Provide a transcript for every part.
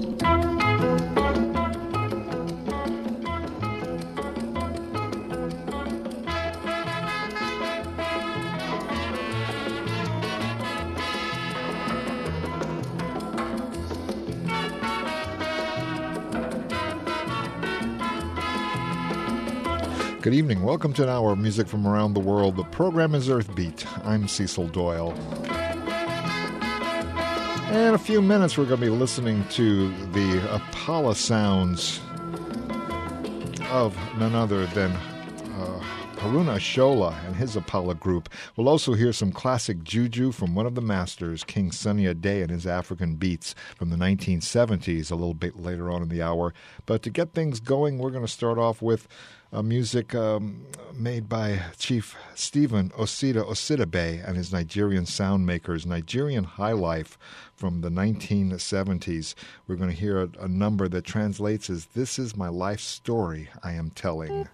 Good evening. Welcome to an hour of music from around the world. The program is Earthbeat. I'm Cecil Doyle. In a few minutes, we're going to be listening to the Apala sounds of none other than uh, Haruna Ashola and his Apala group. We'll also hear some classic juju from one of the masters, King Sunny Ade and his African beats from the 1970s, a little bit later on in the hour. But to get things going, we're going to start off with uh, music um, made by Chief Stephen Osita Osidibe and his Nigerian sound makers, Nigerian High Life from the 1970s. We're going to hear a, a number that translates as This is my life story I am telling.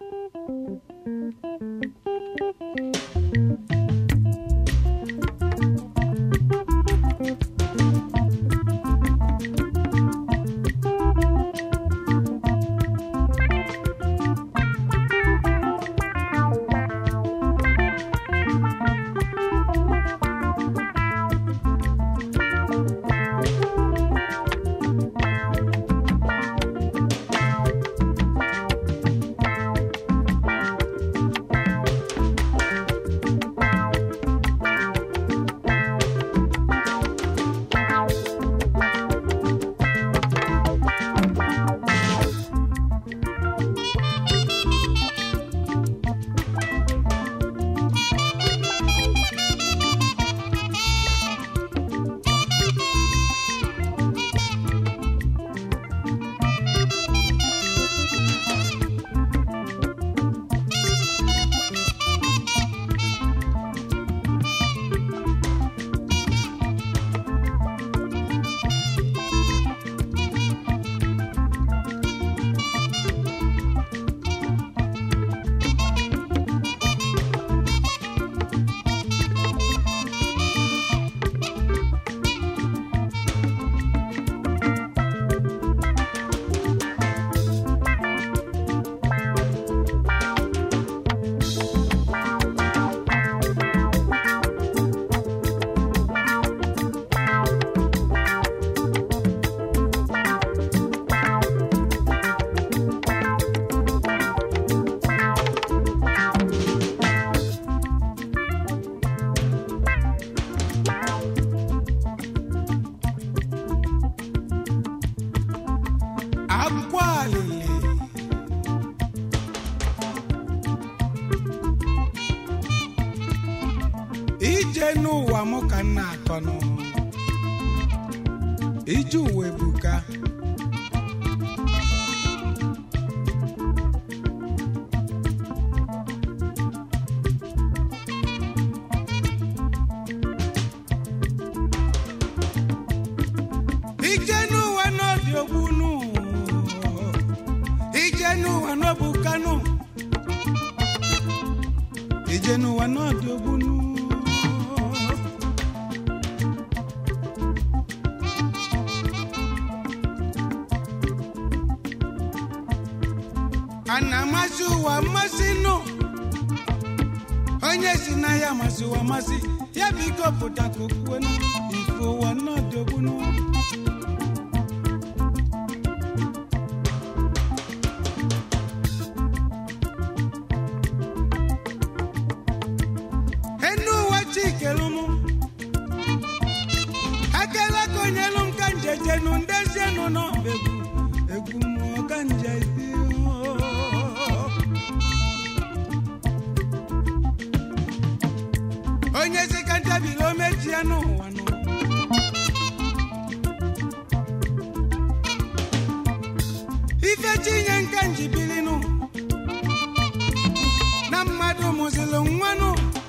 ije n'ụwa mụ ka m na-akọ nụ ije ụwa ebuka ije n'ụwa n'ọdị ogbunu ije n'ụwa n'obukanu ije n'ụwa n'ọdị ogbunu a na-amasị ụwa mmasị nụ onye si na ya masị ụwa masị ya biko pụta ka okwuwe nụ ife ụwa n'ọdị ogbunu enu ụwa chikelu mụ akela ka onyelu m ka njejenu ndezienu n'ọba egwu egwu mmụọ ka njezi onye si ka ntabili o mechie n'ụwa nụ ife chinye nka njibilinu na mmadụ mụzịlụ nwanụ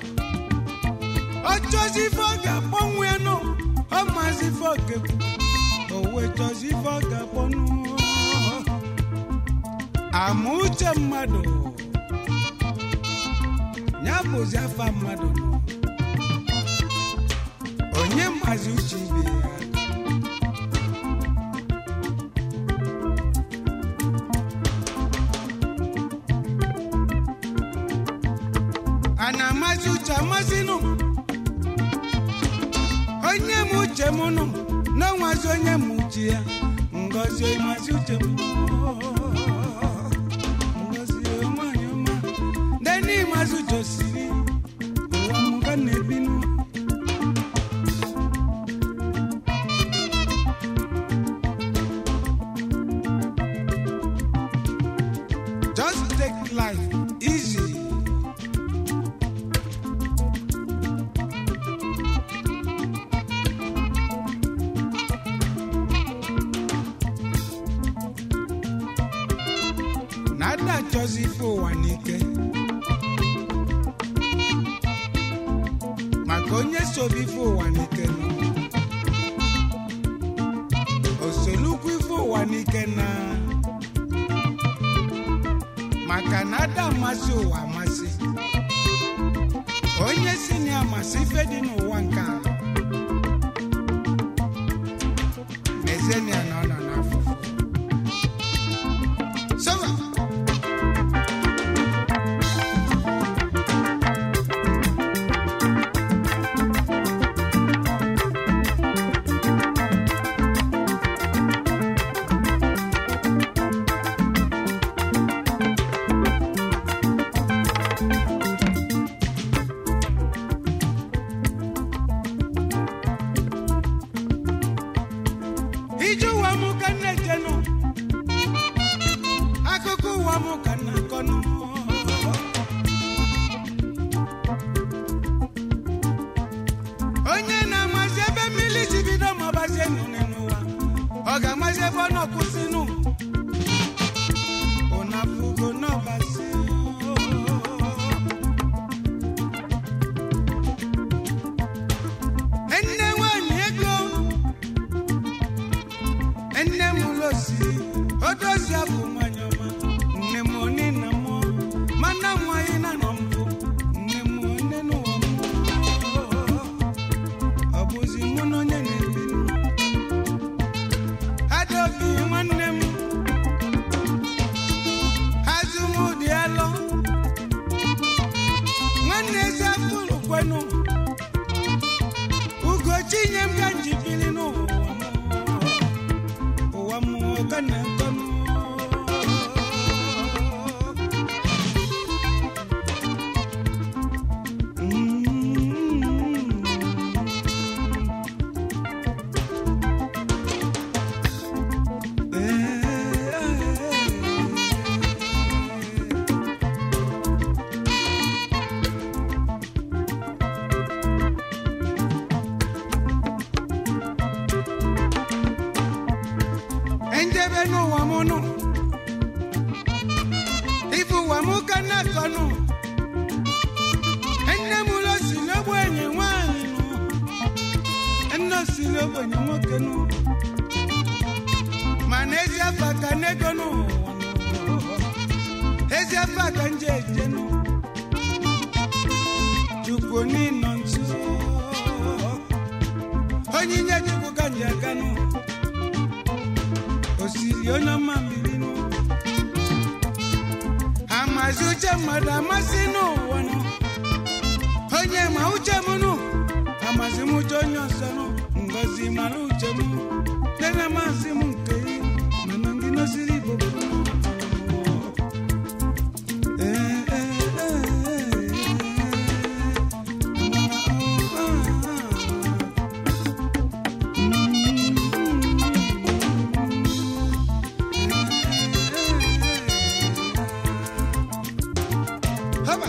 ọchọzi ife ọ ga-akpọnwụ ya nụ ọ mazi ife ọ ga-ekwu o wee chọzi ife ọ ga-akpọnụ ama uche mmadụ ya bụzi afa mmadụ nụ onye mazi uche ibe ya masị uche amasịnụ onye m uche m nụ na nwazi onye m uche ya ngozi masị uche m ngozi nwanyị ọma deni masị uche osiri ụwa m ka na-ebinụ Just take life easy. Nada achọzi ife ụwa n'ike. Maka onye sobe ife ụwa n'ike nọ. Osolukwu ife ụwa n'ike na maka na ada amasị ụwa amasị onye si na ya amasị ife dị n'ụwa nke a mezenia na ọ nọ n'afụfụ Sọba. ije ụwa m ka m na-ejenụ akụkọ ụwa m ka m na-akọnụ onye na-amazi ebe mmiri si bido ma ọbazie nụnị n'ụwa ọ ga-amazi ebe ọ nọkwụsịnụ ụnafugo n'ọbazi nne nwanyị ego nne m losi odozi abụ nwanyị ọma nne m oni na mụ mana nwanyị na nọ mbụ nne m one n'ụwa m ọ bụzi mụ na onye na-ebi adaobi nwanne m azụmụdị alọ nwanne ezi afụrụ kwenu ugochi nye m ka njibili n'ụwa m ụwa mmụọ ka na-akọ m. Enjebe n'ụwa m nụ ife ụwa m ka na-akọ nụ nne m ụlọ si n'ogbenye nwaanyị nụ nne si n'ogbenye nwoke nụ mana ezi afa ka n'ego n'ụwa nụ ezi afa ka nje eje nụ chukwu n'ịnọ nso onyinye chukwu ka nje aga nụ osiri onye ọma mmiri nụ amazi uche mmadụ amasị n'ụwa nụ onye ma uche m nụ amazi m uche onye ọzọ nụ ngozi mara uche m nene masị m nke yi mana ndị nosiri igbo bụ Ee, ee, ee, ee. Haba.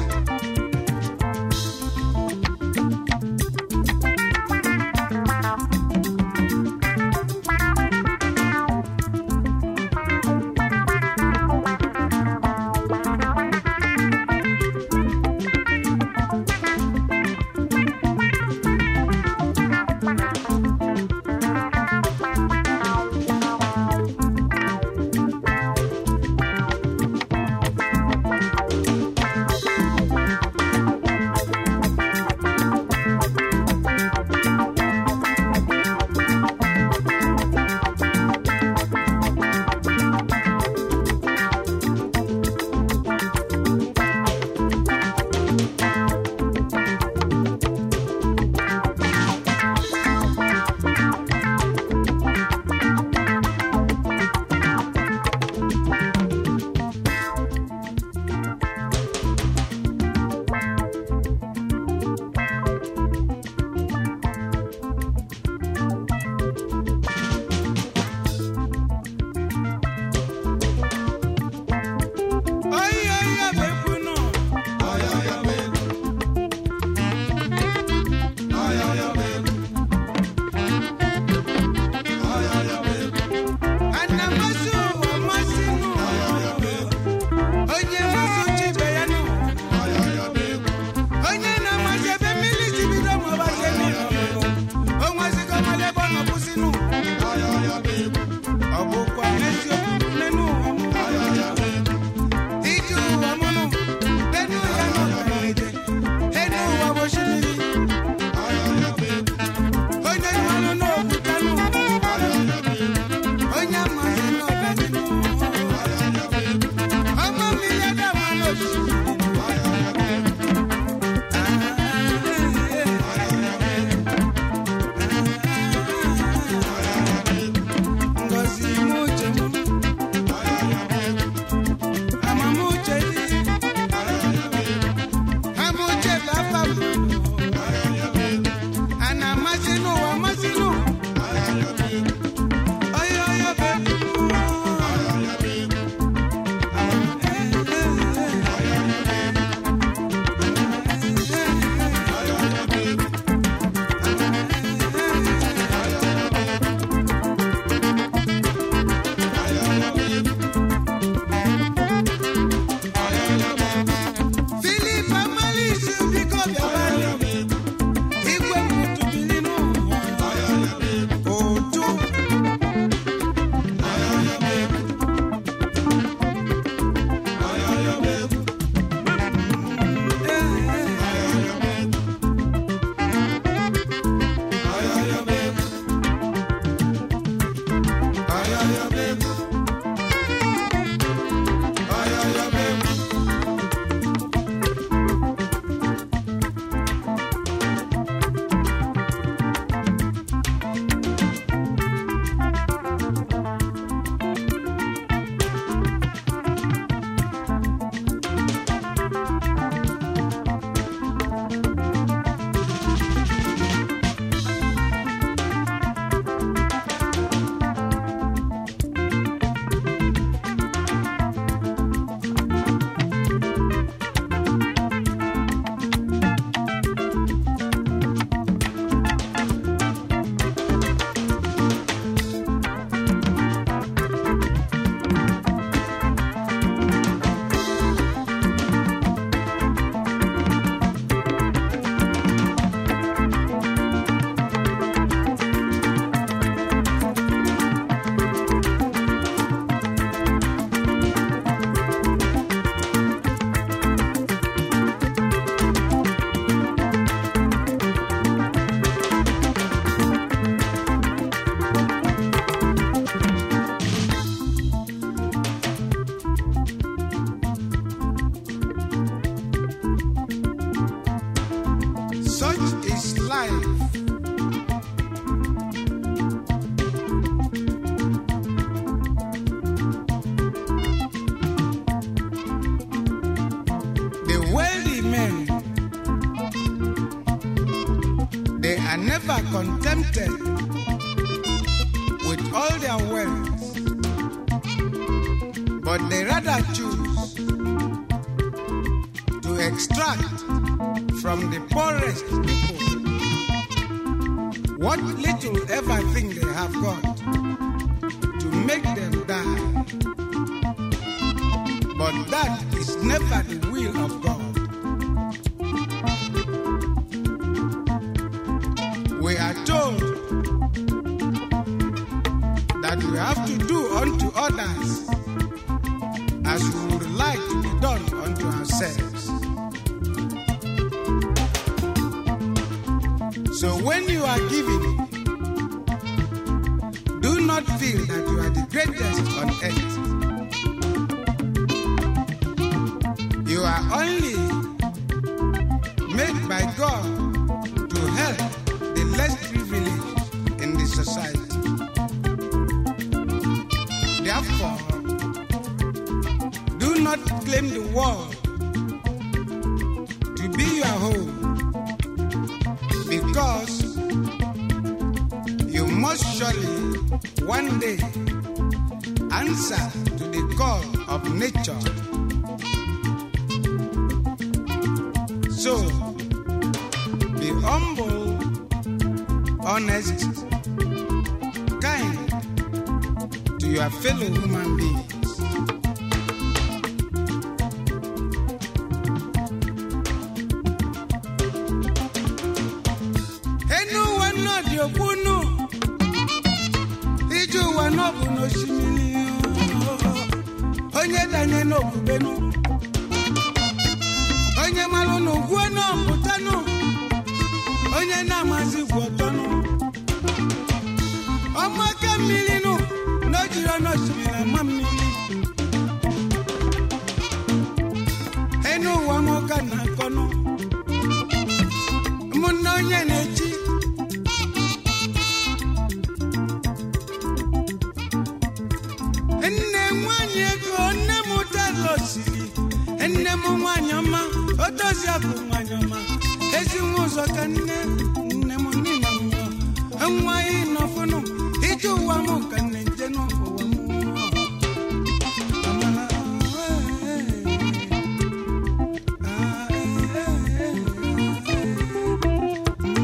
never contented with all their wealth, but they rather choose to extract from the poorest people what little ever thing they have got to make them die. But that is never the will of God. We are told that we have to do unto others as we would like to be done unto ourselves. So when you are giving, do not feel that you are the greatest on earth. You are only made by God to help the less privileged in the society. Therefore, do not claim the world to be your home because you must surely one day answer to the call of nature. So, be humble, honest, kind to your fellow human beings. enu ụwa náà dị okwunu ije ụwa náà bụ n'osimiri onye danye n'okwubenu onye malụ n'ugwu náà pụtanụ onye na-amazi gwu ọtọnụ ọmaka mmiri nụ na o jiri ọnụ osimiri ama mmiri enu ụwa m ụka na akọnụ ụmụnne onye na-echi nne nwanyị ego nne m ụtara osiri nne m nwanyị ọma o dozi akụ nwanyị ọma ezi nwa ụzọ ka nne nne m nina m nwa anyị nọfụnụ ije ụwa m ka nne nje n'ụwa m Amala, eh, eh, ah, eh, eh, eh.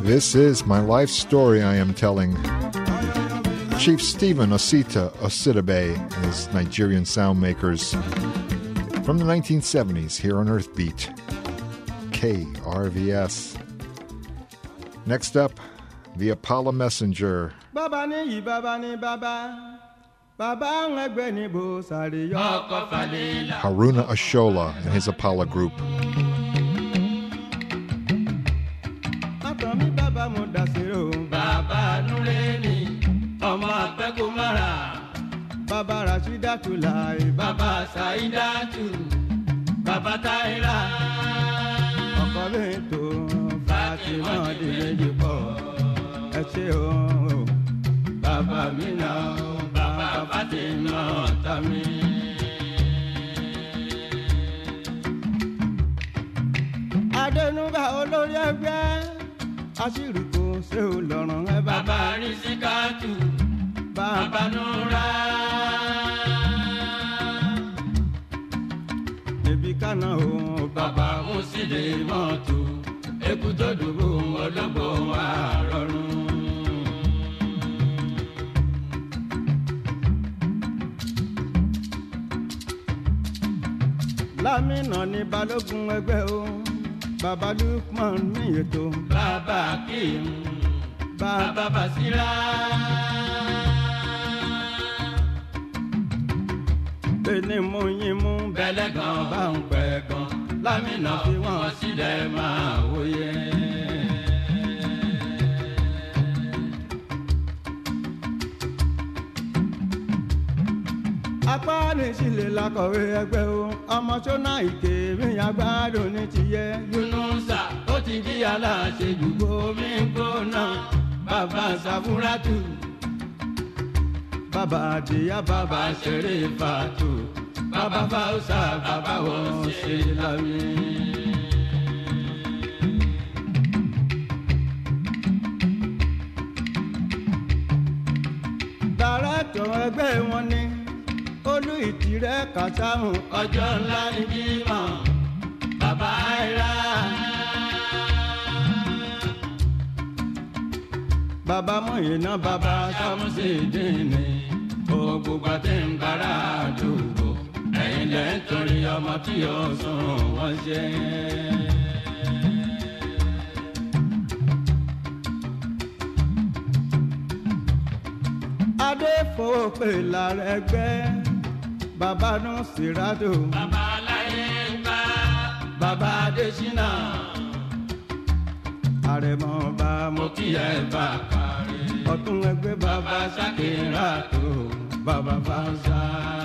This is my life story I am telling. Chief Stephen Osita Ositabe and his Nigerian sound makers from the 1970s here on Earthbeat. KRVS. Next up, the Apollo Messenger. bàbá ní yìí bàbá ní bàbá bàbá ń ẹgbẹ́ ní bó sáré yọ ọkọ̀ falẹ̀ la. Haruna Ashola and his Apollo group. látọ̀ mi bàbá mo dà sí o. bàbá nulẹ̀ ni ọmọ àpẹ́kù mara. bàbá rasídàtú láì bàbá sàídàtú bàbá táyìlá. ọkọ mi tó fatima dìlẹ́jì pọ̀ ẹ ṣe o. bàbá mi náà bàbá fatima tàmí. adẹnuga olórí ẹgbẹ́ aṣírí kò ṣe ò lọ́rùn ẹ bá. bàbá rí síkàtù bàbá nura. ebi kánà o bàbá mo sì lè mọ́tò eku tó dùbò ọlọ́gbọ̀ wà rọrùn. lámìnà ní balógun ẹgbẹ́ o bàbá lukman ní ètò. bàbá akeem bàbá basira. bẹ́ẹ̀ni mo yín mú bẹ́lẹ̀ gan bá ń pẹ́ gan lámìnà fi wọ́n sílẹ̀ máa wòye. apá ní sílẹ̀ lakọ̀wé ẹgbẹ́ o ọmọ sọ́nà ìké mi àgbàdo ní tiyẹ. yunusa ó ti di aláṣẹ jùgbọ́ mi gbóná bàbá sàfúrátù bàbá àdìyá bàbá ṣeré fàtó bàbá fáwọsà bàbá wọn ṣe lámì. dàrẹ́tọ̀ ẹgbẹ́ wọn ni olú ìtìrẹ́ kàtàhùn ọjọ́ ńlá ní bímọ bàbá àìrá. bàbá mọ̀yìnà bàbá sámúsìdìní gbogbo àti ń bára àdúgbò ẹ̀yìn lẹ́ ń torí ọmọ tí yóò sùn wọ́n ṣe. adé fowó pè lára ẹgbẹ́ bàbá nù sírádò. bàbá aláyé ń bá bàbá adésínà. àrẹ̀mọ bá mo kí ẹ bá kárí. ọ̀tún ẹgbẹ́ bàbá sákìrà tó bàbá fáṣá.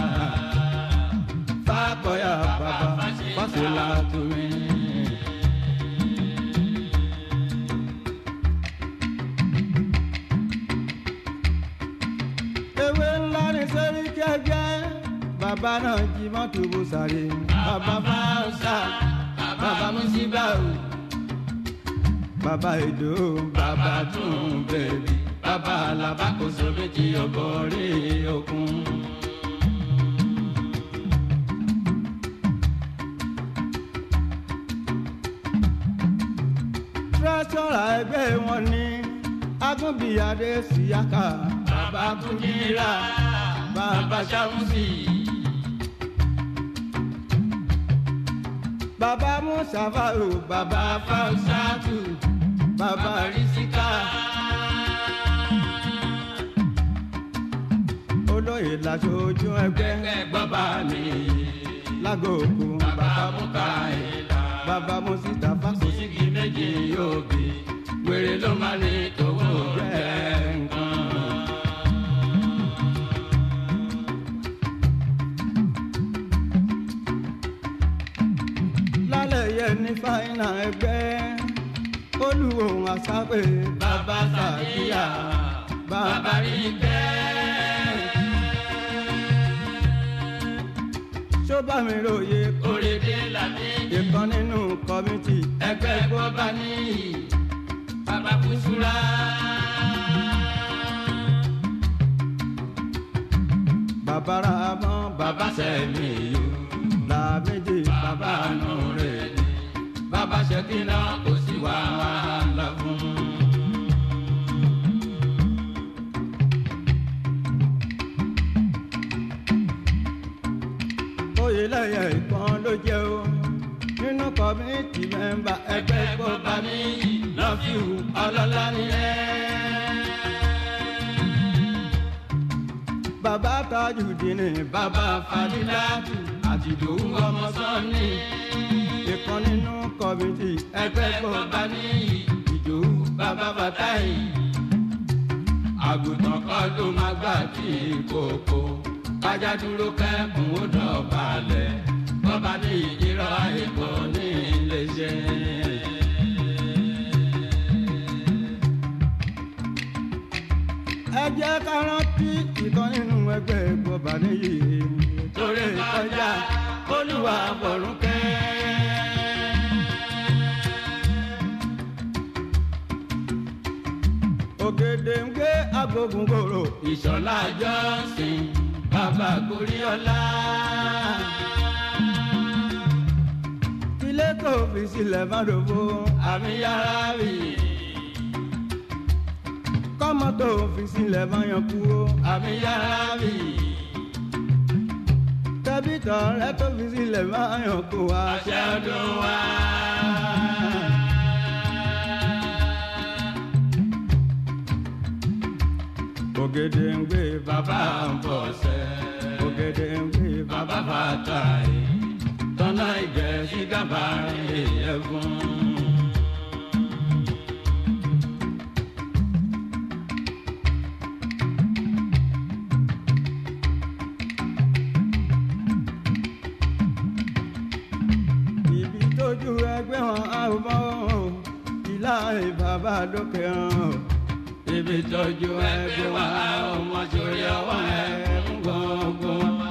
fàkọyà bàbá fásilà tó mi. ewé ńlá ní sẹ́ríkì ẹgbẹ́ bàbá náà jí mọ́tò bó sáré bàbá fáṣá bàbá musibau bàbá èdò bàbá tún bẹ̀bí bàbá alábàkóso méjì ọ̀bọ̀ rí okun. tírẹ́sọ̀rà ẹgbẹ́ wọn ní agúnbíyadé síyáka bàbá kúndínlá bàbá sàmúsì. bàbá musafa o bàbá fausatu bàbá risika. olóyè làṣojú ẹgbẹ́ bàbá mi lágòkò bàbá muka ìlà bàbá musita fásitì méjì yóò bí wèrè ló máa ní tòwó jẹ́ nǹkan. lálẹ́ yẹn ní fáínà ẹgbẹ́ olùwòhùn àṣàpè bàbá sàkíyà bàbá rí bẹ́ẹ̀. ṣó bá mi ròye kórèdé làbí ìkan nínú kọ́mítì ẹgbẹ́ gbọ́bá níyì bàbá kùsùrà. bàbá ra mọ́ bàbá sẹ́mi yó làmídìí bàbá nù rẹ̀ ni bàbá ṣèkínà kò sí wàhálà fún un. tajudeen bàbá fadilatu àti ìdòwú ọmọ sọ́ni ìkan nínú kọ́mítì ẹgbẹ́ gbọ́ba ní ìdòwú bàbá bàtáì àgùntàn kan ló máa gbà tí kòkó kájà dúró kẹ́kùn ó dọ̀bálẹ̀ bọ́ba ní ìrọ̀ àìkọ́ ní iléeṣẹ́. ẹ jẹ́ ká rántí ìkan nínú ẹgbẹ́ gbọ́ba níyì torí kọjá olúwa bọ̀rún kẹ́. ògèdè ń gbé agbógun kòrò ìṣọ̀lá jọ́sìn bàbá goríọlá. ilé kò fi sílẹ̀ má dòbò àmì yàrá rì kọ́mọ tó fi sílẹ̀ má yan kú o àmì yàrá rì tẹ́bítọ̀ rẹ tó fi sílẹ̀ má yan kú wa ṣẹ́ ọdún wa. ògèdè ń gbé bàbá ń bọ̀ sẹ́ ògèdè ń gbé bàbá bàtà yìí tọ́nà ìgbẹ́ sí gábàárì ẹ̀fún. ibi tójú ẹgbẹ́ wọn á bọ́ ìlà ìbàbà lókè hàn ibi tójú ẹgbẹ́ wọn á ọmọ sórí ọwọ́ ẹ̀ ń gbọ̀ngbọ̀ wá.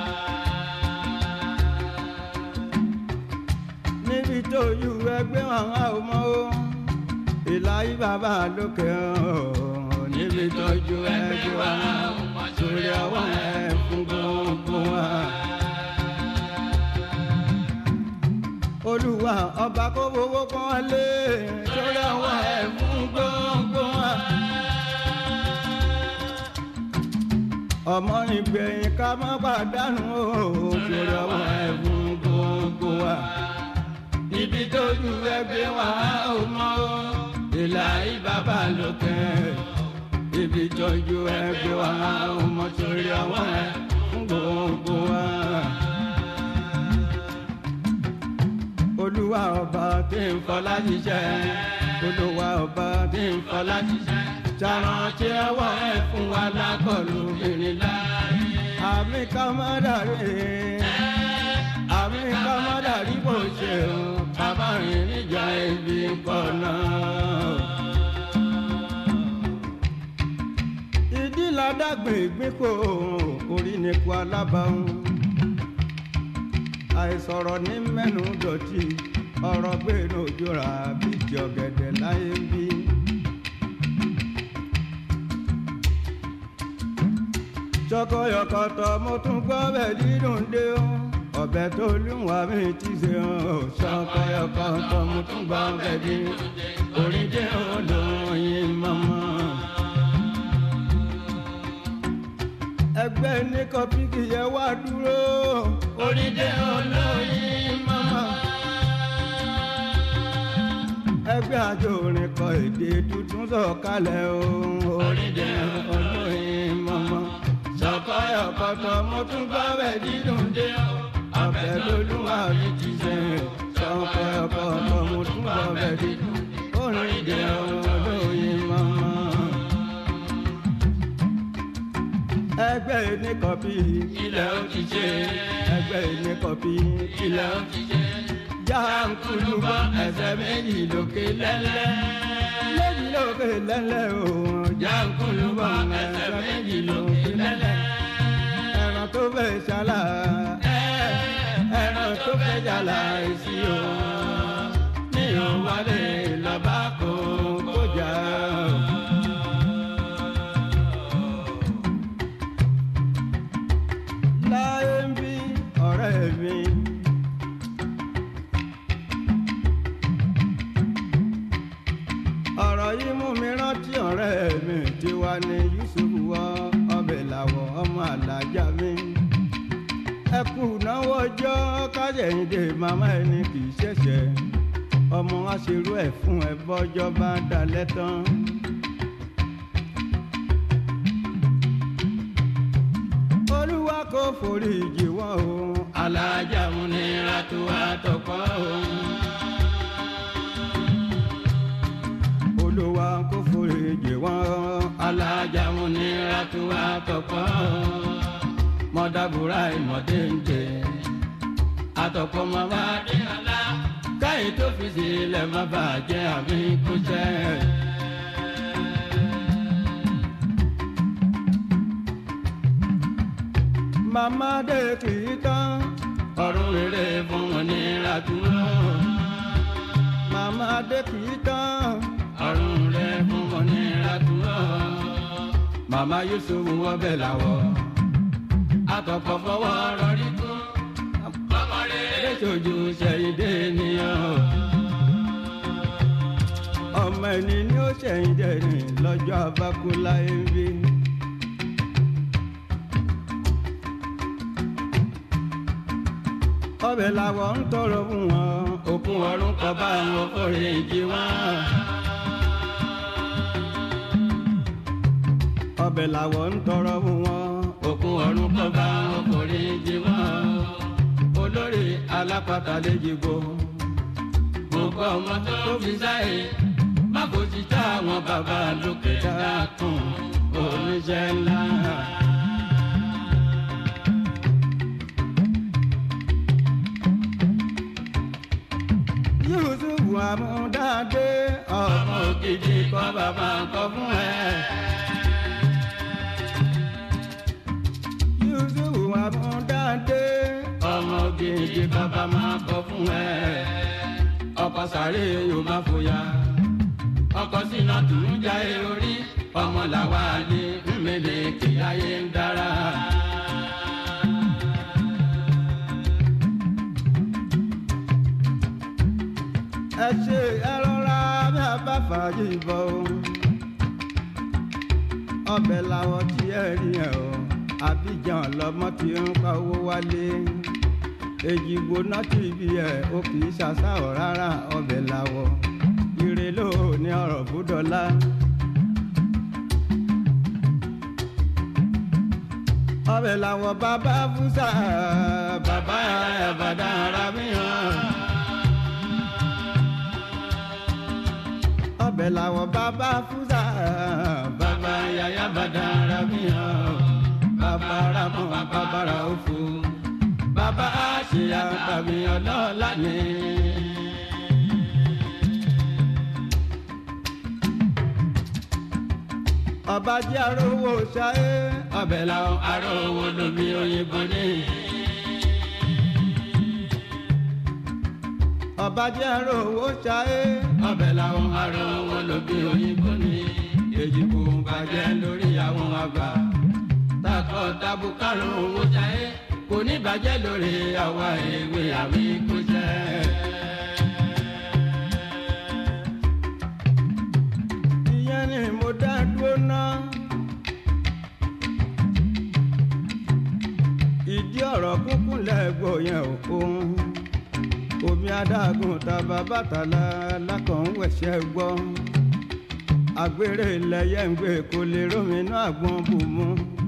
níbi tójú ẹgbẹ́ wọn á ọmọ ìlà ìbàbà lókè hàn níbi tójú ẹgbẹ́ wọn á ọmọ sórí ọwọ́ ẹ̀ ń gbọ̀ngbọ̀ wá. olúwa ọba kó fowó kan lé sórí àwọn ẹ̀fún gbọ́ngbọ́n wa. ọmọ ìgbẹ̀yìn ká má pàdánù o sórí àwọn ẹ̀fún gbọ́ngbọ́n wa. ibi tójú ẹgbẹ́ wa ò mọ o ìlà ìbàbà lókè. ibi tójú ẹgbẹ́ wa ò mọ sórí àwọn ẹ̀fún gbọ́ngbọ́n wa. olúwa ọba tí ń fọlá ṣiṣẹ́ olúwa ọba tí ń fọlá ṣiṣẹ́ ṣàrántí ọwọ́ ẹ̀ fún wa lákọlù obìnrin láàyè. àmì kọ́mọ́dàrí àmì kọ́mọ́dàrí bó ṣe o bàbá rìn níjà ibi pọ̀ náà. ìdí ládàgbé ìgbínkò orí ni kó alábàáhùn àìsọ̀rọ̀ ní mẹ́nu dọ̀tí ọ̀rọ̀ gbèrò òjòrà bíi ti ọ̀gẹ̀dẹ̀ láyé ń bí. ṣọkọyọkọtọ mo tún gbọ́ bẹ́ẹ̀ dídùn dé o ọbẹ̀ tó lùwà mi ti ṣe o ṣọkọyọkọtọ mo tún gbọ́ bẹ́ẹ̀ dídùn orí dé olóyin mọ́mọ́. ẹgbẹ́ ní kọ́píkì yẹ wá dúró orí dé olóyin mọ́mọ́. ẹgbẹ́ àjò orin kọ èdè tuntun sọ̀kalẹ̀ o orí dé olóyin mọ́mọ́. sọ̀kọ́yọ̀kọ̀tọ̀ mo tún gbọ́ bẹ́ẹ̀ dídùn dé o ọbẹ̀ lolúwa mi ti ṣe sọ̀kọ́yọ̀kọ̀tọ̀ mo tún gbọ́ bẹ́ẹ̀ dídùn orí dé olóyin mọ́mọ́. ẹgbẹ́ ní kọ̀pì ilẹ̀ ó ti ṣe ẹgbẹ́ ní kọ̀pì ilẹ̀ ó ti ṣe jáǹkulùbọ̀ ẹsẹ̀ méjì lókè lẹ́lẹ́ méjì lókè lẹ́lẹ́ o jáǹkulùbọ̀ ẹsẹ̀ méjì lókè lẹ́lẹ́ ẹran tó fẹ́ ṣàlà ẹran tó fẹ́ ṣàlà èsì o ní òwálé lọ́ba kò kọjá o. láyé ń bí ọ̀rẹ́ mi. ọ̀rọ̀ yìí mú mi rántí ọ̀rẹ́ mi tí wà ní Yusuf wọ ọbẹ̀ làwọ̀ ọmọ àlàjá mi. ẹ kú náwó ọjọ́ kájẹ̀yìndé màmá ẹni kì í ṣẹ̀ṣẹ̀ ọmọ aṣerú ẹ̀ fún ẹ bọ́jọ́ bá dalẹ̀ tán. olúwa forí jì wọ́n o. alájà múnira tó àtọkọ òun. olúwa kó forí jì wọ́n. alájà múnira tó àtọkọ òun. mọ̀dàbúrà ìmọ̀dé ń jẹ. àtọkọ màmá dé ọlá. káyé tó fi sílẹ̀ má bàjẹ́ àmì kúṣẹ́. màmá dé kì í tán. ọ̀run rere fún múnira tó wọ́n. màmá dé kì í tán. ọ̀run rere fún múnira tó wọ́n. màmá yusuf wọ́n bẹ̀ làwọ̀. àtọkọ fọwọ́ rọrí kún. ọmọ rere sojú ṣẹ̀yìndé nìyẹn. ọmọ ẹni ni ó ṣẹ̀yìn dẹ̀rìn lọ́jọ́ abákúlá ẹ̀rí. ọbẹ̀ làwọn ń tọrọ fún wọn. òkun ọ̀run kọ bá wọn forí jì wọ́n. ọbẹ̀ làwọn ń tọrọ fún wọn. òkun ọ̀run kọ bá wọn forí jì wọ́n. olórí alápàtà lè jìgbó. gbogbo ọmọ tó fi sáyé má kò ti tá àwọn bàbá lókè dákun oníṣẹ́ ńlá. yusuf amúdáde ọmọ ògidì kọ́ bàbá kọ́ fún ẹ. yusuf amúdáde ọmọ ògidì kọ́ bàbá kọ́ fún ẹ. ọkọ̀ sáré yóò má fòyà. ọkọ̀ sínú tún jáde orí. ọmọ làwa lè mmele kí ayé ń dára. ẹ ṣe ẹ rọra bí a bá fàájì bọ o ọbẹ̀ làwọn tí ẹ rí ẹ o àbíjan lọmọ tí ń pa owó wálé èjìgbò náà ti bí ẹ o kì í ṣàṣàwọ̀ rárá ọbẹ̀ làwọ̀ ire ló ní ọ̀rọ̀ búdọ̀lá. ọbẹ̀ làwọ̀ bàbá fúsà bàbá àbàdà ara mi hàn. ọbẹ̀ làwọ̀ bàbá fúsà bàbá yàyà bàdà ara mi hàn. bàbá ramọ bàbá ra òfò. bàbá àṣeyà tàbí ọlọ́ọ̀lá ni. ọba jẹ́ arówó ṣáé ọbẹ̀ làwọn ará owó lómi òyìnbó ní. ọba jẹ́ arówó ṣáé ọbẹ̀ làwọn ará owó lómi òyìnbó ní. èjì kò bàjẹ́ lórí àwọn àgbà. takọ tabu karùn owó jáde kò ní bàjẹ́ lórí àwa èwe àmì kò jẹ́. ìyẹn ni mo dá dúró ná. ìdí ọ̀rọ̀ kúnkún lẹ́gbọ̀ yẹn ò ohun omi adágún tàbá bàtàlà lákànwẹ̀ṣẹ̀ gbọ́ àgbèrè lẹ́yẹ ń gbé kó lè rómìnà àgbọn bù mú.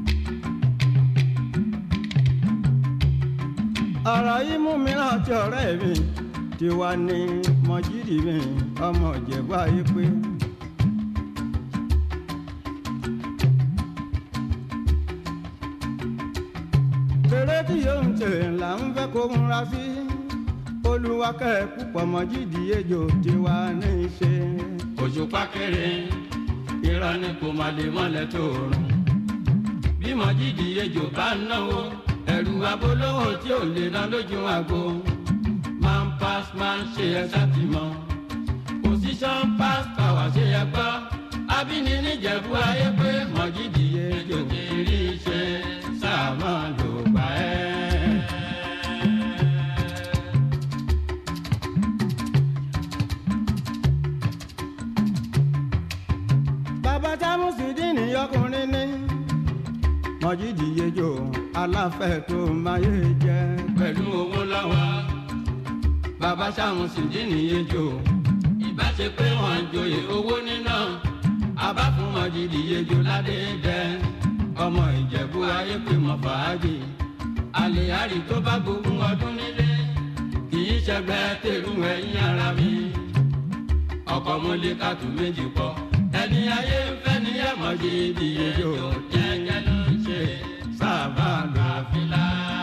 ọ̀rọ̀ yìí mú mi rántí ọ̀rẹ́ mi tiwa ní mọ́jírì mi ọmọ ìjẹ̀bú ayé pé. eré tí yóò ń tè là ń fẹ́ kó múra sí olùwakẹ́ púpọ̀ mọ́jírì ejò tiwa ní í ṣe. òṣùpá kéré irọ́ ni kò má lè mọ́lẹ̀ tó rùn. bí mọ̀jídìí ejò bá ń náwó ẹ̀rù abolówó tí ò lè ná lójú àgbo. man pass man ṣe ẹ sátìmọ́. position pass power ṣe ẹ gbọ́. abíní níjẹ̀bú ayé pé mọ̀jídìí ejò kiri ṣe sáà máa lò gbà ẹ́. bàbá támúsìdínì ọkùnrin ní mọ́jírì ejò aláfẹ́ tó máyé jẹ́. pẹ̀lú owó lọ́wọ́ bàbá sáwọn sì dín nìyẹn jò ìbá ṣe pé wọ́n ń joyè owó níná abá fún wọn jìdí yejò ládé jẹ ọmọ ìjẹ̀bú ayé pé mọ̀ fàájì àlèhárì tó bá gbogbo ọdún nílé kì í ṣẹgbẹ́ tèrú ẹ̀yìn ara mi ọkọ̀ mọ́lẹ́ kàtó méjì pọ̀ ẹni ayé ń fẹ́ ní ẹ̀mọ́ gidi ejò jẹ́jẹ́ ló ń ṣe sábà gbàfilà.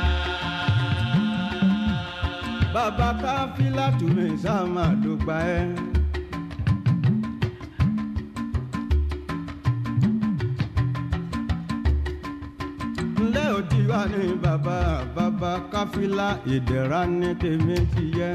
bàbá káfílà tùmí sáàmà ló gba ẹ. ńlẹ́ òdì wà ní bàbá bàbá káfílà ìdẹ̀ra ní tèmi ti yẹ.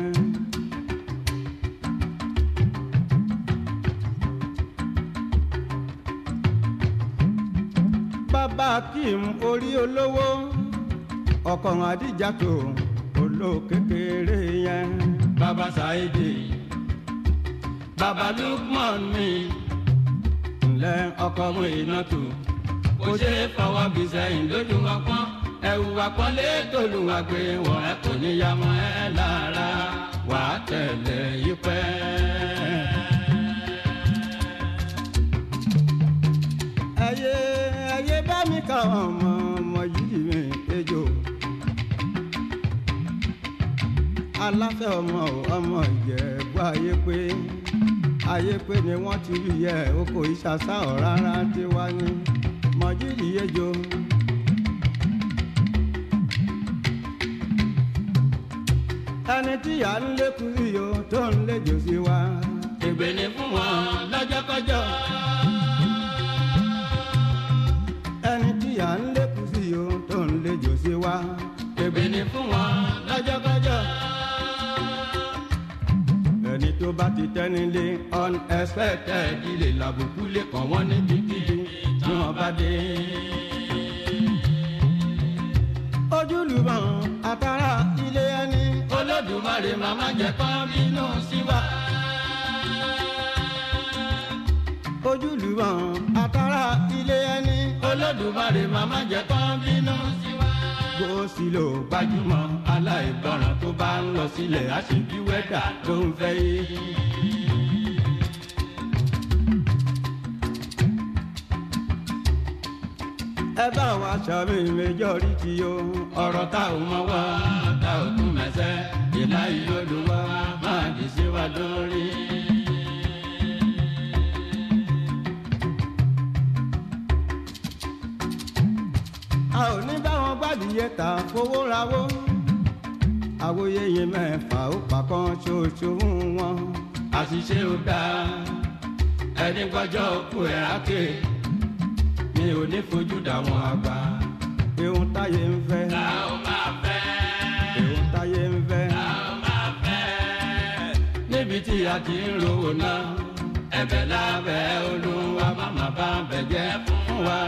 bàbá kim orí olówó ọkọ̀ àdìjà tó olókèkèrè yẹn. bàbá Saidi bàbá Lukman mi ńlẹ́ ọkọ mu iná tó kò ṣe é fọwọ́ bí sẹ́yìn lójú wa pọ́n ẹ̀wù àpọ́nlé tòlù wa gbé wọ̀ ẹ́ kò ní ya mọ́ ẹ lára wà á tẹ̀lé yí pẹ́. ayé ayé bá mi kà ọmọ ọmọ yìí mi ejò aláfẹ́ ọmọ ò ọmọ ìjẹ̀bú ayé pé ayé pé ni wọ́n ti rí yẹ oko ìṣàṣà ọ̀rárá tí wá ní mọ̀jìrì ejò. ẹni tí à ń lékun sí o tó ń léjò sí wa. ègbè ni fún wọn lọ́jọ́kọ́jọ́. ẹni tí à ń lékun sí o tó ń léjò sí wa. ègbè ni fún wọn lọ́jọ́kọ́jọ́. ẹni tó bá ti tẹ́nilé unexpected ilé làbùkù lè kàn wọ́n níbikíbi tí wọ́n bá dé. ojúlùmọ̀ àtàrà ilé ẹni. olódùmarè màmá jẹ́ kán bínú sí wa. ojúlùmọ̀ àtàrà ilé ẹni. olódùmarè màmá jẹ́ kán bínú sí wa. gbòòsì ló gbajúmọ̀ aláìgbọràn tó bá ń lọ sílẹ̀ àṣìbí wẹ́dà ló ń fẹ́ yé. ẹ bá wa sàmì majority o. ọ̀rọ̀ tá ò mọ wá tá ò tún mẹ́sẹ̀ ìlà ìlọ́dúnwá máa dì sí wa lórí. a ò ní bá wọn gbádìyẹ ta fowó rawó. àwòye yẹn mẹ́fà ó pa kan ṣoṣo fún wọn. àṣìṣe ò dáa ẹni gbọ́jọ́ òkú ẹ̀ ákè mi ò ní fojú dà wọ́n àgbà. ihun táyé ń fẹ́. ta ó máa fẹ́. ihun táyé ń fẹ́. ta ó máa fẹ́. níbi tí a ti ń rówó náà ẹ̀bẹ̀ lábẹ́ olúwa máma bá bẹ̀ jẹ́ fún wa.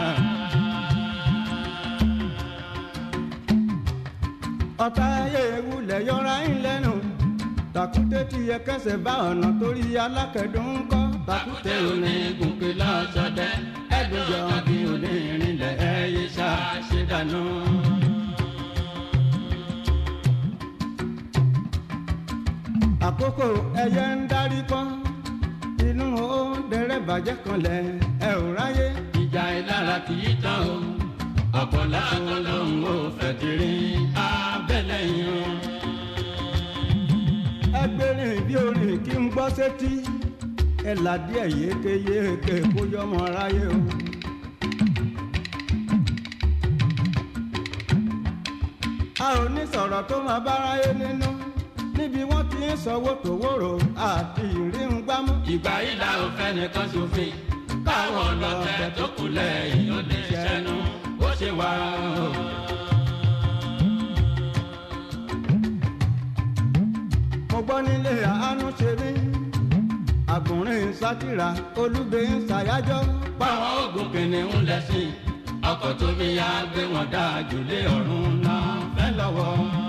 ọ̀tá ayé ewúlẹ̀ yọra ń lẹ́nu. tàkúté tí yẹ kẹsẹ̀ bá ọ̀nà torí alákẹ̀dùn ń kọ́. tàkúté òní gùnkè lọ́sọdẹ ẹ̀dùn jọ bí òní ìrìnlẹ̀ ẹ̀yẹ ṣáṣẹ dànù. àkókò ẹyẹ ń darí pọ́n. inú ó dẹrẹ́ bàjẹ́ kanlẹ̀ ẹ ò ráyé. ìjà ìlara kì í tán o ọ̀pọ̀ lásán lòun ò fẹ́ ti rí abẹ́lẹ̀ yẹn. ẹgbẹ́rin bí orin kí n gbọ́ sétí ẹ là díẹ̀ yékéyéké kó yọmọ aráyé o. a ò ní sọ̀rọ̀ tó máa báráyé nínú níbi wọ́n ti ń sanwó tòwòrò àti ìrìn gbámú. ìgbà yìí la ò fẹ́ nìkan ṣòfin káwọn ọlọ́tẹ̀ tó kù lẹ́yìn ó lè ṣẹnu bó ṣe wà o. mo gbọ́ nílé àánú ṣe mí àgùnrín sátìrà olúgbé ń ṣàyájọ́. báwọn oògùn kìnìún lẹ́sìn ọkọ̀ tómi yá gbé wọn dáa jù lé ọ̀run náà fẹ́ lọ́wọ́.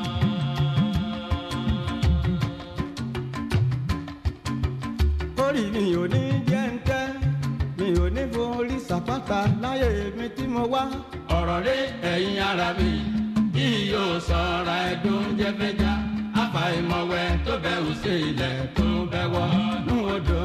orí mi ò ní jẹ́ ń tẹ́ mi ò ní forí sàpáta láyé mi tí mo wá. ọ̀rọ̀ rí ẹ̀yin ara mi bí yóò sọ̀ra ẹ̀dùn jẹ́fẹ́já àfàìmọ̀wẹ́ tó bẹ̀rù sí ilẹ̀ tó bẹ̀ wọ́nú odò.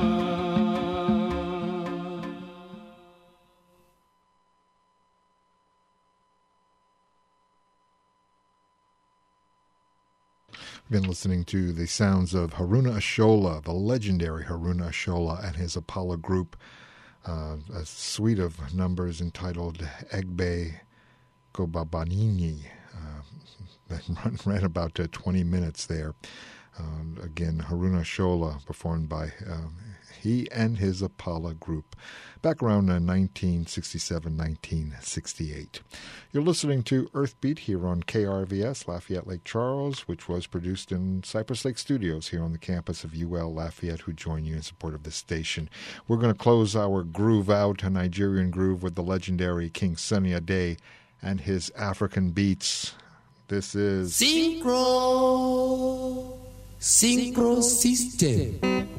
Been listening to the sounds of Haruna Ashola, the legendary Haruna Ashola, and his Apollo group. Uh, a suite of numbers entitled Egbe Gobabanini. Uh, that run, ran about uh, 20 minutes there. Um, again, Haruna Shola, performed by um, he and his Apollo group back around 1967 1968. You're listening to Earthbeat here on KRVS, Lafayette Lake Charles, which was produced in Cypress Lake Studios here on the campus of UL Lafayette, who join you in support of this station. We're going to close our groove out, a Nigerian groove, with the legendary King Sunny Ade and his African beats. This is Synchro Synchro System.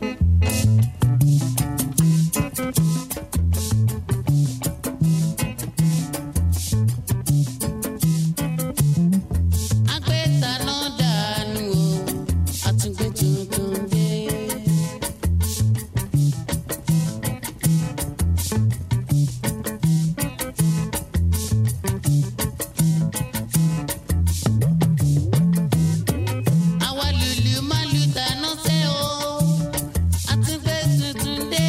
Agbẹ́taná dànù o, àtúngbé tuntun dé. Àwa lùlù má lù dáná sẹ́ o, àtúngbé tuntun dé.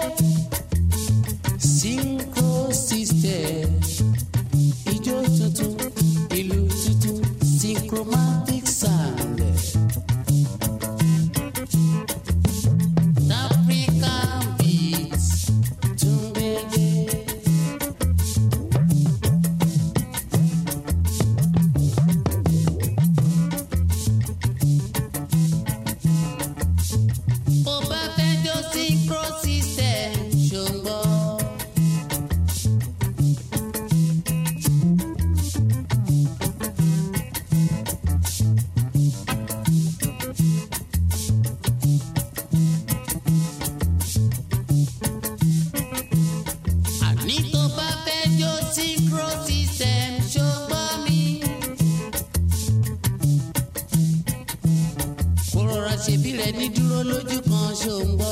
Synchro system, ijó tuntun, ìlú tuntun, synchromatic sound. African beats, tún gbédé. bó bá fẹ́ jó synchro system ṣùgbọ́n. àní tó bá fẹ́ jó synchro system ṣùgbọ́n mi. kó rọra ṣèbí rẹ ní dúró lójú kan ṣòǹgbọ́.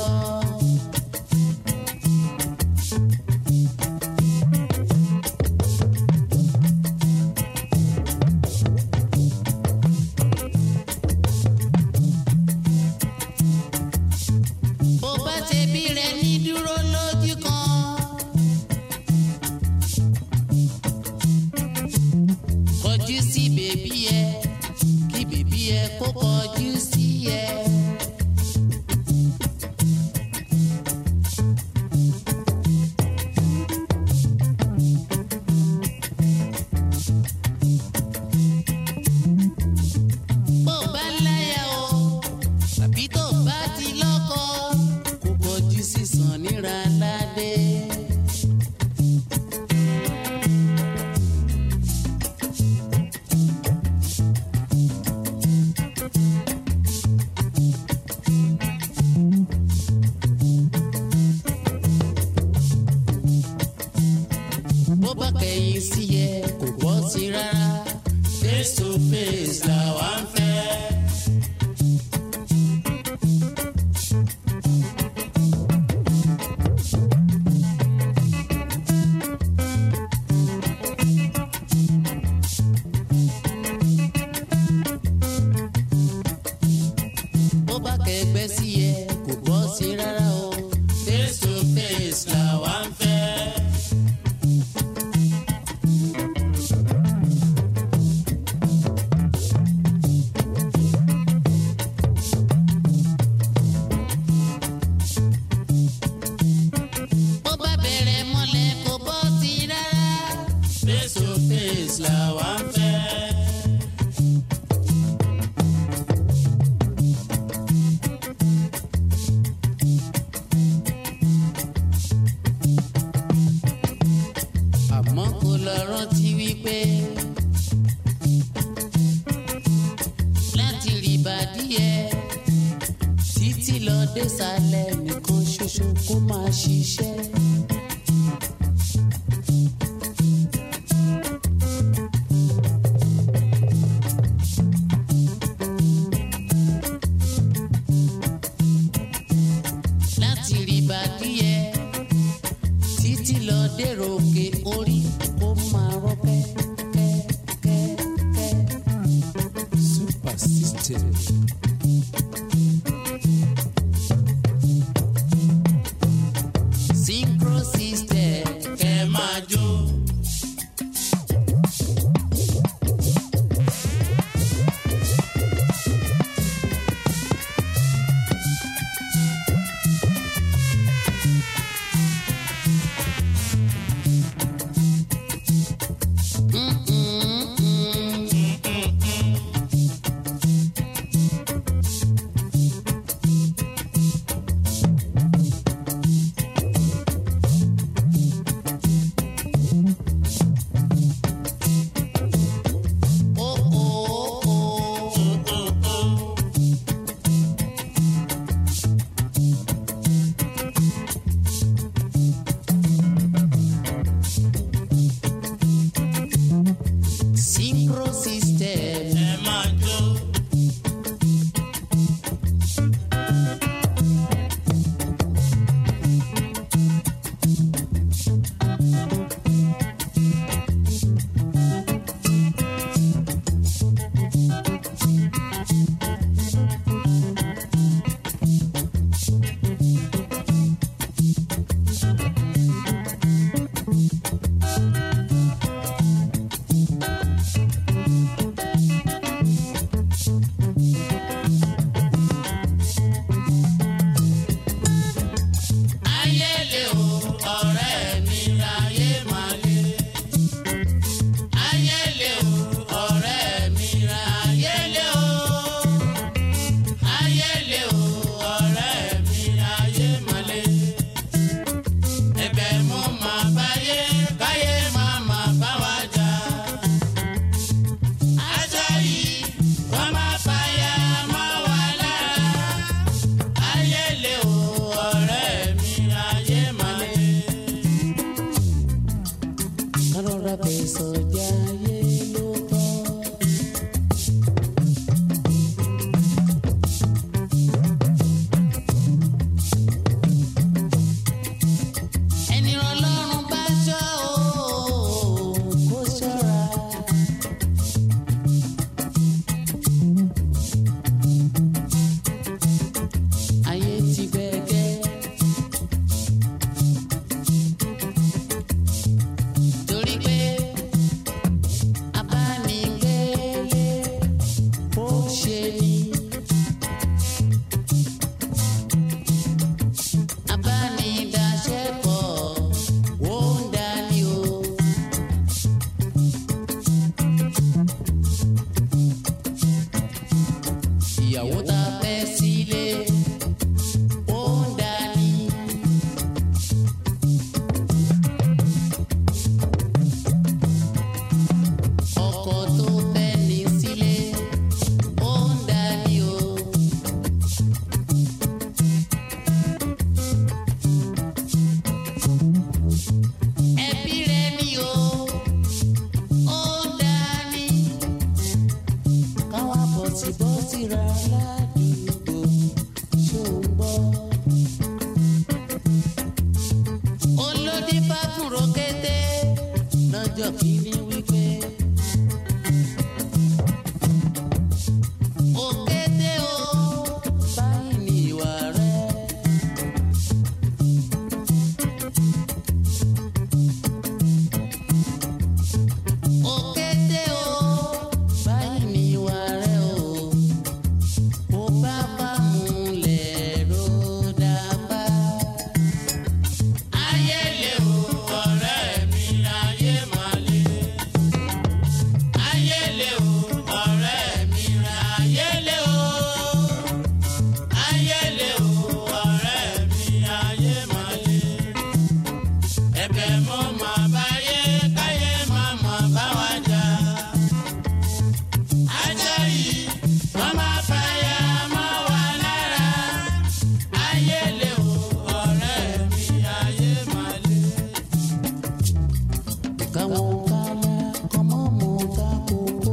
bó bá ṣèbí rẹ ní dúró lójú kan. kọjú sí bèbí ẹ kí bèbí ẹ kó kọjú sí ẹ. bó bá láyà o tàbí tó bá ti lọ́kọ kó kọjú sí sàn níra ládé. bó bá kẹ̀yìn sí yẹ kò bọ́ sí rárá face to face làwa ń fẹ́. bó bá kẹgbẹ́ sí yẹ kò bọ́ sí rárá o face to face làwa ń fẹ́. bó bá bẹ̀rẹ̀ mọ́lẹ̀ kò bọ́ sí rárá. face to face làwa ń fẹ́. àmọ́ kò lọ rántí wípé láti rí ìbàdíyẹ títí lọ désàlẹ̀ nìkan ṣoṣo kó máa ṣiṣẹ́. láti rí ìbàdíyẹ títí lọ dèrò òkè orí kó máa rọ kẹ́kẹ́kẹ́. super system. Synchro system kẹ́ máa jó. Synchro system. Ẹ máa jó. Ayẹlẹ o, ọ̀rẹ́ mi ráyé máa lé. Ayẹlẹ o, ọ̀rẹ́ mi ráyé lé o. Ayẹlẹ o, ọ̀rẹ́ mi ráyé máa lé. Ẹ̀bẹ̀ mo máa báyé, káyé máa máa bá wa jà. Aṣọ yìí, wọ́n máa fàyà mọ́ wa lára ayẹlẹ o ọ̀rẹ́ mi ayé máa lé. kárọ̀rọ̀ bẹ̀ sọ̀jà ayé ló bọ́. ẹni ọlọ́run bá ṣọ́ o kó ṣọ́ra. ayé ti gbẹ̀gẹ́. torí pé abánigbélé ó ṣe ni. abánidáṣẹ́pọ̀ ó ń dání o. ìyàwó tá a fẹ́ sílé ó ń dání. ọkọ tó fẹ́ ní sílé ó ń dání o. ẹbí rẹ ni o ó ń dání. káwá bọ̀tì bọ́tì ra ládùúgbò ṣó ń gbọ́. olódì bá fúnro kété lọ́jọ́ kìíní wípé. òkété o báyìí ní ìwà rẹ. òkété o báyìí ní ìwà rẹ o. ó bá bá múlẹ̀ ló dábàá. ayẹlẹ o ọ̀rẹ́ mi ayé máa lé. ayẹlẹ o ọ̀rẹ́ mi ayẹlẹ o. ayẹlẹ o ọ̀rẹ́ mi ayé máa lé. ẹ̀bẹ̀ mo máa báyé káyé máa máa bá wa jà. ajá yìí wọ́n máa fàyà mọ́ wa lára. ayẹlẹ o ọ̀rẹ́ mi ayé máa lé. káwọn kálá kọ́mọ́ mọ́ ta kókó.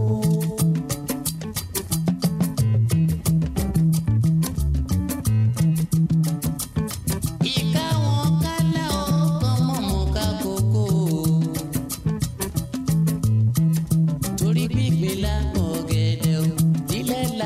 ìkáwọn kálá ó kọ́mọ́ mọ́ ká kókó. torí gbígbé lápò gẹ̀dẹ̀ o nílẹ̀ la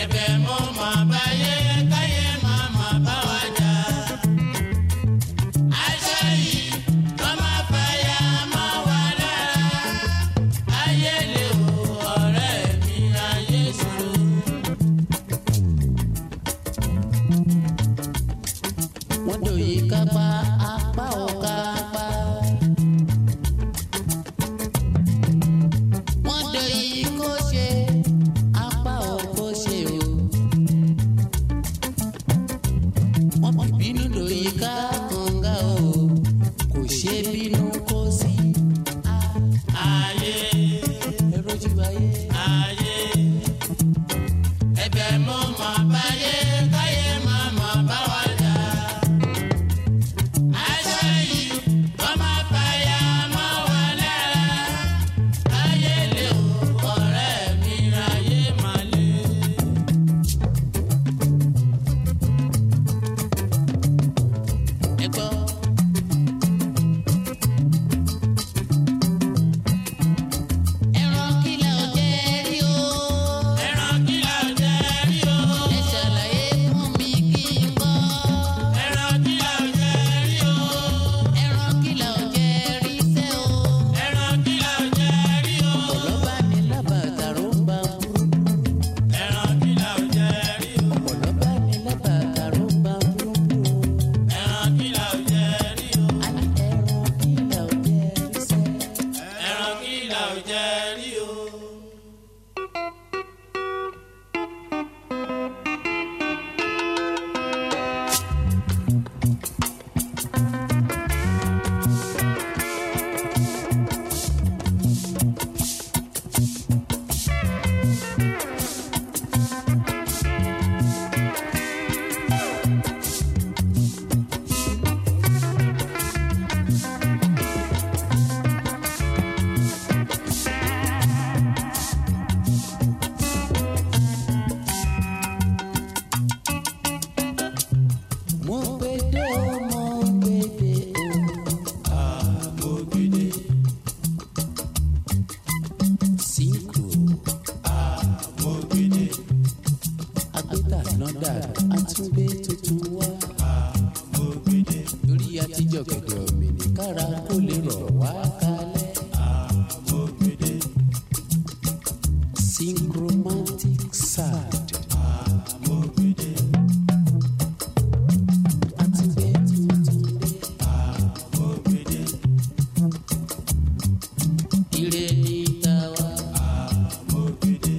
ẹ̀bẹ̀ mo mọ̀ báyé káyé má má bá wa jà. aṣọ yìí kọ́ máa fàyà mọ́ wa lára. ayé lè wo ọ̀rẹ́ mi ayé ṣòro. wọ́n dòye kápá apá ò kápá. wọ́n dòye kó ṣe apá ò kó ṣe o. wọ́n fi bínú dòye ká kànga o kò ṣe bínú kó sí. ayé ẹrọ́jú ayé. ayé ẹ̀bẹ̀ mo mọ̀ báyé káyé má má bá wa jà. aṣọ yìí kọ́ máa fàyà mọ́ wa lára. ayé lè o ọ̀rẹ́ mi ayé má lè. ẹ gbọ́. ẹran kìlà ò jẹ́ rí o. ẹran kìlà ò jẹ́ rí o. ẹ ṣàlàyé fún mi kí n gbọ́. ẹran kìlà ò jẹ́ rí o. ẹran kìlà ò jẹ́ rí sẹ́ o. ẹran kìlà ò jẹ́ rí o. ọ̀pọ̀lọ́ bá ní lábàtà ló ń bá burú. ẹran kìlà ò jẹ́ rí o. ọ̀pọ̀lọ́ bá ní lábàtà ló ń bá burú. ẹran kìlà ò jẹ́ rí o. a ní ẹran kìlà ò jẹ́ rí sẹ́. ẹran kìlà ò jẹ́ rí o. mo gbede o mo gbede o. mo gbede. sínkù. mo gbede. agbẹ́ta nọ́dà àtúngbé tuntun wá. mo gbede. lórí àtijọ́ gẹ̀dẹ̀ ọ̀mìnì kára kó lè rọ̀ wá kalẹ̀. mo gbede. synchromatic sound. mo gbede. àtúngbé tuntun dé. mo gbede. ire ní tàwa. mo gbede.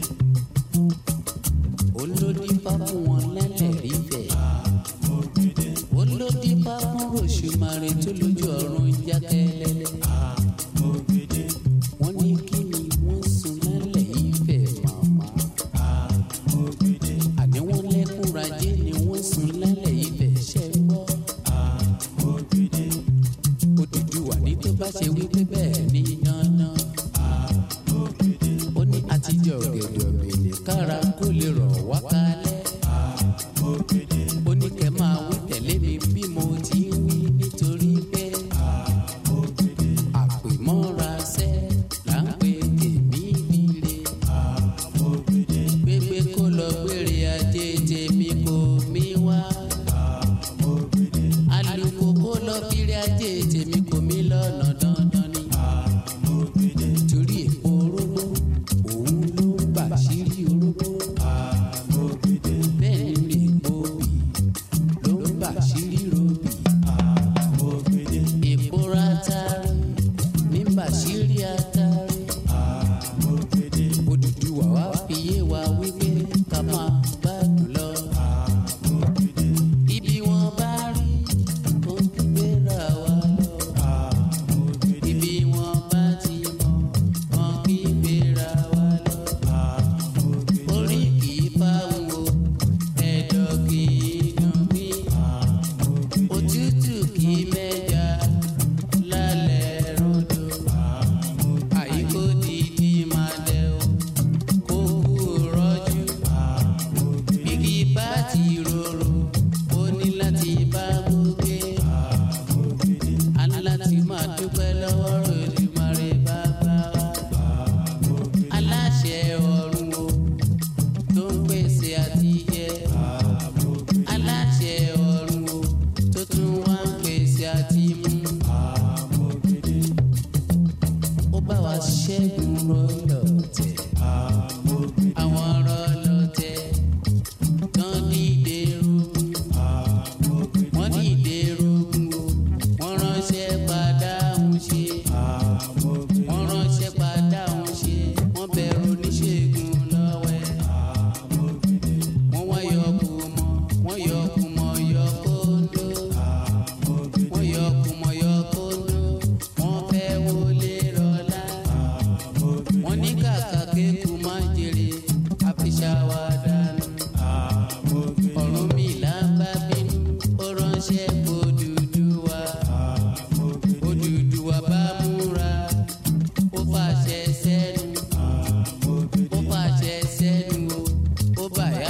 olódìpá fún wọn lẹ́lẹ̀rí bẹ̀. mo gbede. olódìpá fún ròṣùmarè tó lójú ọ̀run jákẹ́lẹ́lẹ́. mo gbede. wọ́n ní kí ni wọ́n sun lálẹ́ ìfẹ́ màmá. mo gbede. àní wọ́n lẹ́kùn rajé ni wọ́n sun lálẹ́ ìfẹ́ ṣẹ́ gbọ́. mo gbede. Odùduwà ní tó bá ṣe wípé bẹ́ẹ̀ ni yanyan. mo gbede. ó ní àtijọ́ ọ̀gẹ̀dẹ̀ ọ̀gbìnì kára kó lè rọ̀ wá kalẹ̀. mo gbede. ó ní kẹ́ máa wí tẹ̀lé mi bí mo ti ń wí nítorí pé. mo gbede. àpèmọ́ra sẹ́ là ń pe tèmi líle. mo gbede. gbégbé kó lọ gbére ajé tèmi kò mí wá. mo gbede. alùpùpù kó lọ kiri ajé tèmi kò mí lọ́nà dandan ni. mo gbede. torí èpo orógbó òun ló ń bàṣírí orógbó. mo gbede. bẹ́ẹ̀ ni èpo bì ló ń bàṣírí robì. mo gbede. èpo ratari ní bàṣírí atari. mo gbede. Odùduwà wá fi yé wa wípé ká máa gbádùn lọ.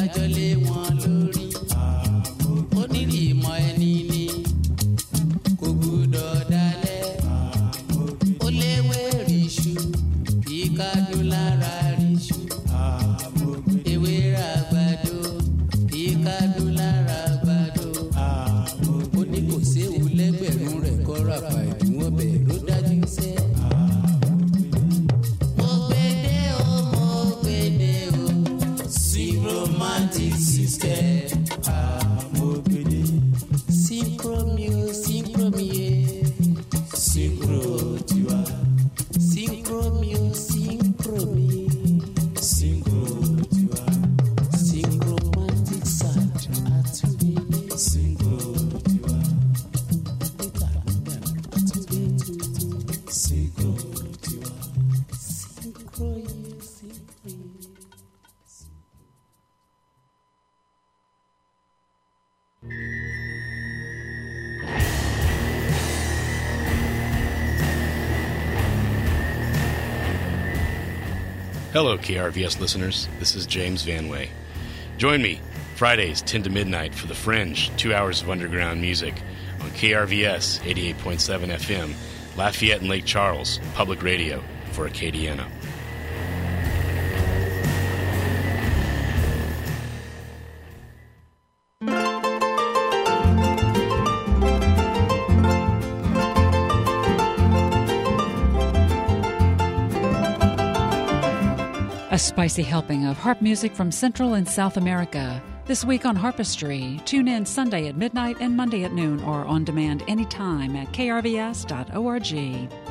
dájọ́ lé wọn lórí ó nílì ìmọ̀ ẹni ni kò gbúdọ̀ dalẹ̀ ó léwé ríṣu kí kádùn lára ríṣu ewé ràgbàdo kí kádùn lára àgbàdo ó ní kò séwu lẹ́gbẹ̀rún rẹ̀ kọ́ ràpà ìdúnwọ́ bẹ̀ ló dájú sẹ́. mo gbede o mo gbede o syncromantic system. mo gbede. synchromio synchromie. synchro tiwa. synchromio synchromie. synchro tiwa. syncromantic sound àtúndé. synchro tiwa. synchro tiwa. synchro ye synchro ye. Hello, KRVS listeners. This is James Vanway. Join me Fridays, 10 to midnight, for The Fringe, two hours of underground music on KRVS 88.7 FM, Lafayette and Lake Charles, public radio for Acadiana. A spicy helping of harp music from Central and South America. This week on Harpistry. Tune in Sunday at midnight and Monday at noon or on demand anytime at krvs.org.